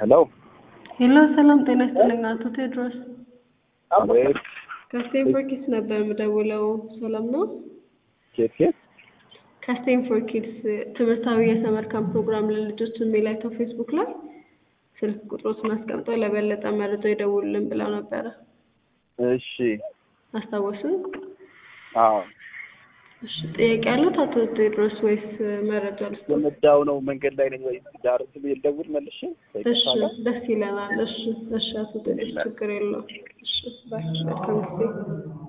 ሄሎ ሄሎ፣ ሰላም ጤና ይስጥልኝ አቶ ቴዎድሮስ። አቤት። ከስቴንፎር ኪድስ ነበር የምደውለው። ሰላም ነው? ኬት ኬት? ከስቴንፎር ኪድስ ትምህርታዊ የሰመር ካምፕ ፕሮግራም ለልጆች የሚል አይተው ፌስቡክ ላይ ስልክ ቁጥሮትን አስቀምጠው ለበለጠ መረጃ ይደውሉልን ብለው ነበረ። እሺ። አስታወሱ? አዎ እሺ። ጥያቄ ያለት አቶ ቴዎድሮስ ወይስ መረጃ ልስጥ? የምዳው ነው መንገድ ላይ ነኝ ወይ ዳር ስል ልደውል መልሼ እሺ፣ ደስ ይለናል። እሺ፣ እሺ አቶ ቴዎድሮስ ችግር የለውም። እሺ፣ ባይ መልካም ጊዜ